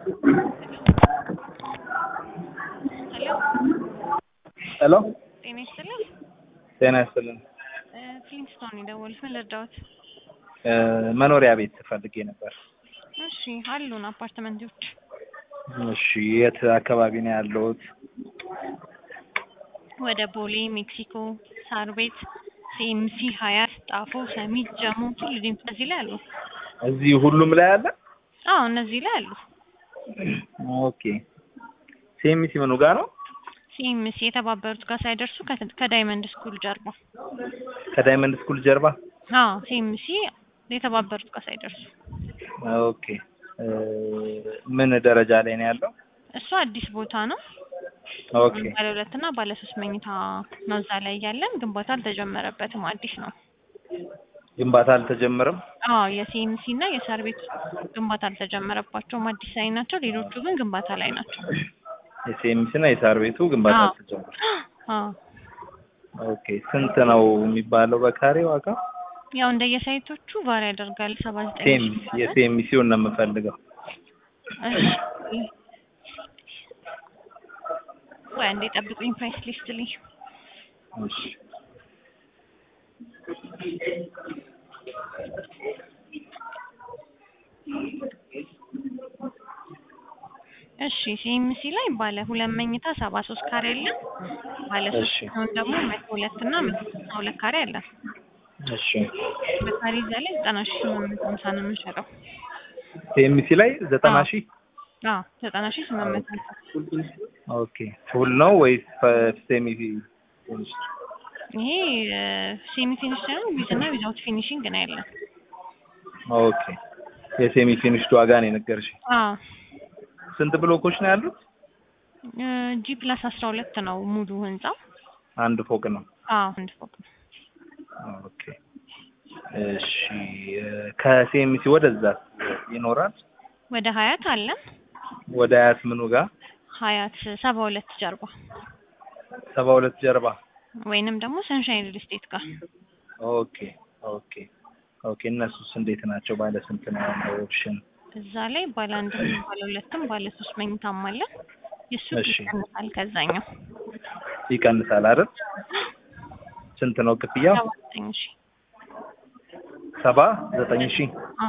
ሄሎ ጤና ይስጥልኝ። ጤና ይስጥልን። ፍሊንስቶን የደወሉት ምን ልርዳዎት? እ መኖሪያ ቤት ፈልጌ ነበር። እሺ አሉን አፓርትመንቶች። እሺ የት አካባቢ ነው ያለሁት? ወደ ቦሌ፣ ሜክሲኮ፣ ሳር ቤት፣ ሲኤምሲ፣ ሀያት፣ ጣፎ፣ ሰሚት፣ ጀሞ ሁሉም እዚህ ላይ አሉ። እዚህ ሁሉም ላይ አለ? አዎ እነዚህ ላይ አሉ። ኦኬ ሴሚሲ ምኑ ጋር ነው? ሲኤምሲ የተባበሩት ጋር ሳይደርሱ ከ- ከዳይመንድ ስኩል ጀርባ። ከዳይመንድ ስኩል ጀርባ። አዎ ሲኤምሲ የተባበሩት ጋር ሳይደርሱ። ኦኬ እ ምን ደረጃ ላይ ነው ያለው? እሱ አዲስ ቦታ ነው። ኦኬ ባለ ሁለት እና ባለ ሶስት መኝታ ነው እዛ ላይ ያለን። ግንባታ አልተጀመረበትም፣ አዲስ ነው። ግንባታ አልተጀመረም? አዎ የሲኤምሲ እና የሳር ቤት ግንባታ አልተጀመረባቸውም፣ አዲስ ላይ ናቸው። ሌሎቹ ግን ግንባታ ላይ ናቸው። የሴሚሲ እና የሳር ቤቱ ግንባታ አዎ። አልተጀመረም። አዎ ኦኬ ስንት ነው የሚባለው በካሬ ዋጋ? ያው እንደየሳይቶቹ ቫሪ ያደርጋል። ሰባ ዘጠኝ ሴሚሲ የሴሚሲውን ነው የምፈልገው። ወይ አንዴ ጠብቁኝ፣ ፕራይስ ሊስት ልኝ እሺ እሺ ሲኤምሲ ላይ ባለ ሁለት መኝታ ሰባ ሶስት ካሬ አለ። ባለ ሶስት እሺ። ሲሆን ደግሞ መቶ ሁለት እና መቶ ስልሳ ሁለት ካሬ አለ። እሺ በካሬ እዛ ላይ ዘጠና ሺህ ስምንት መቶ ሀምሳ ነው የምንሸጠው። ሴሚሲ ላይ ዘጠና አዎ። ሺህ አዎ ዘጠና ሺህ ስምንት መቶ ሀምሳ ኦኬ ፉል ነው ወይስ ሴሚ ትንሽ? ይሄ ሴሚ ፊኒሽ ሳይሆን ዊዝ እና ዊዛውት ፊኒሽንግ ነው ያለን። ኦኬ የሴሚ ፊኒሽድ ዋጋ ነው የነገርሽኝ። አዎ ስንት ብሎኮች ነው ያሉት? ጂ ፕላስ አስራ ሁለት ነው ሙሉ ህንጻው። አንድ ፎቅ ነው። አዎ አንድ ፎቅ ነው። ኦኬ እሺ ከሴሚሲ ወደዛ ይኖራል? ወደ ሀያት አለን። ወደ አያት ምኑ ጋር? ሀያት ሰባ ሁለት ጀርባ ሰባ ሁለት ጀርባ። ወይንም ደግሞ ሰንሻይን ሪል ስቴት ጋር ኦኬ ኦኬ ኦኬ እነሱስ እንዴት ናቸው? ባለ ስንት ነው ያለው ኦፕሽን? እዛ ላይ ባለ አንድም ባለ ሁለትም ባለ ሶስት መኝታም አለ። የሱ እሺ። ይቀንሳል ከዛኛው ይቀንሳል አይደል? ስንት ነው ክፍያው? ሰባ ዘጠኝ ሺህ ሰባ ዘጠኝ ሺህ አዎ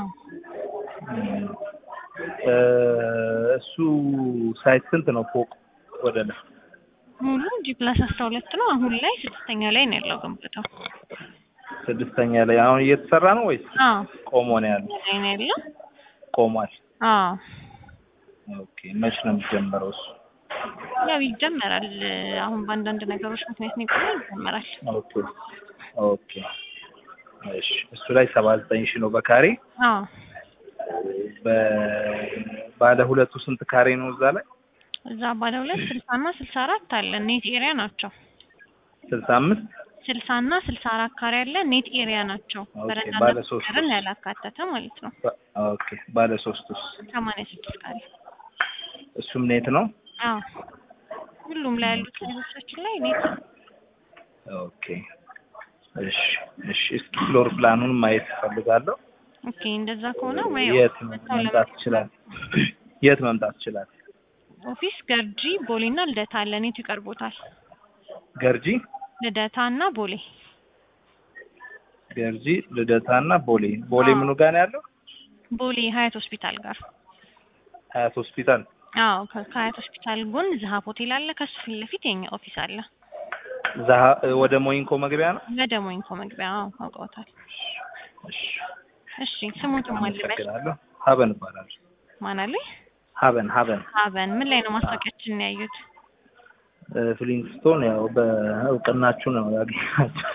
እ እሱ ሳይት ስንት ነው ፎቅ ወደ ላይ? ሙሉ ጂ ፕላስ አስራ ሁለት ነው። አሁን ላይ ስድስተኛ ላይ ነው ያለው ግንባታው። ስድስተኛ ላይ አሁን እየተሰራ ነው ወይስ አዎ ቆሞ ነው ያለው? ላይ ነው ያለው። ቆሟል። አዎ ኦኬ መች ነው የሚጀመረው እሱ? ያው ይጀመራል። አሁን በአንዳንድ ነገሮች ምክንያት ነው የቆመው፣ ይጀመራል። ኦኬ ኦኬ እሺ እሱ ላይ ሰባ ዘጠኝ ሺህ ነው በካሬ። አዎ በባለ ሁለቱ ስንት ካሬ ነው እዛ ላይ? እዛ ባለ ሁለት ስልሳ እና ስልሳ አራት አለ። ኔት ኤሪያ ናቸው። ስልሳ አምስት ስልሳ እና ስልሳ አራት ካሬ አለ። ኔት ኤሪያ ናቸው። ኦኬ፣ በረንዳና ባለ ሶስት ርን ያላካተተ ማለት ነው። ባ- ኦኬ ባለ ሶስቱስ ሰማንያ ስድስት ካሬ እሱም ኔት ነው? አዎ ሁሉም ላይ ያሉት ሳይቶቻችን ላይ ኔት ኦኬ እሺ እሺ እስኪ ፍሎር ፕላኑን ማየት እፈልጋለሁ። ኦኬ እንደዛ ከሆነ ወይ የት መጥተው መምጣት ለመ- ይችላል? የት መምጣት ይችላል? ኦፊስ ገርጂ ቦሌና ልደታ አለ። ኔቱ ይቀርቦታል። ገርጂ ልደታ እና ቦሌ ገርጂ ልደታ እና ቦሌ ቦሌ አዎ። ምኑ ጋር ነው ያለው? ቦሌ ሀያት ሆስፒታል ጋር ሀያት ሆስፒታል። አዎ ከ- ከሀያት ሆስፒታል ጎን ዝሀብ ሆቴል አለ። ከሱ ፊት ለፊት የኛ ኦፊስ አለ። ዛሀ ወደ ሞይንኮ መግቢያ ነው። ወደ ሞይንኮ መግቢያ አዎ አውቀውታል። እሺ እሺ ስሙትም አልበል አመሰግናለሁ። ሀበን እባላለሁ። ማን አለ? ሀበን ሀበን ሀበን ምን ላይ ነው ማስታወቂያችንን ያዩት? እ፣ ፍሊንግስቶን ያው በእውቅናችሁ ነው ያገኛቸው።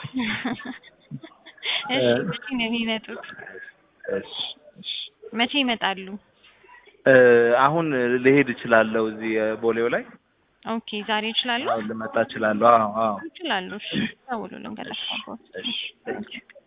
እሺ መቼ ነው የሚመጡት? እሺ እሺ መቼ ይመጣሉ? እ፣ አሁን ልሄድ እችላለሁ እዚህ እ፣ ቦሌው ላይ ኦኬ ዛሬ ይችላሉ? አሁን ልመጣ እችላለሁ። አዎ አዎ ይችላሉ። እሺ ደውሉልን ከጠፋቦት። እሺ እሺ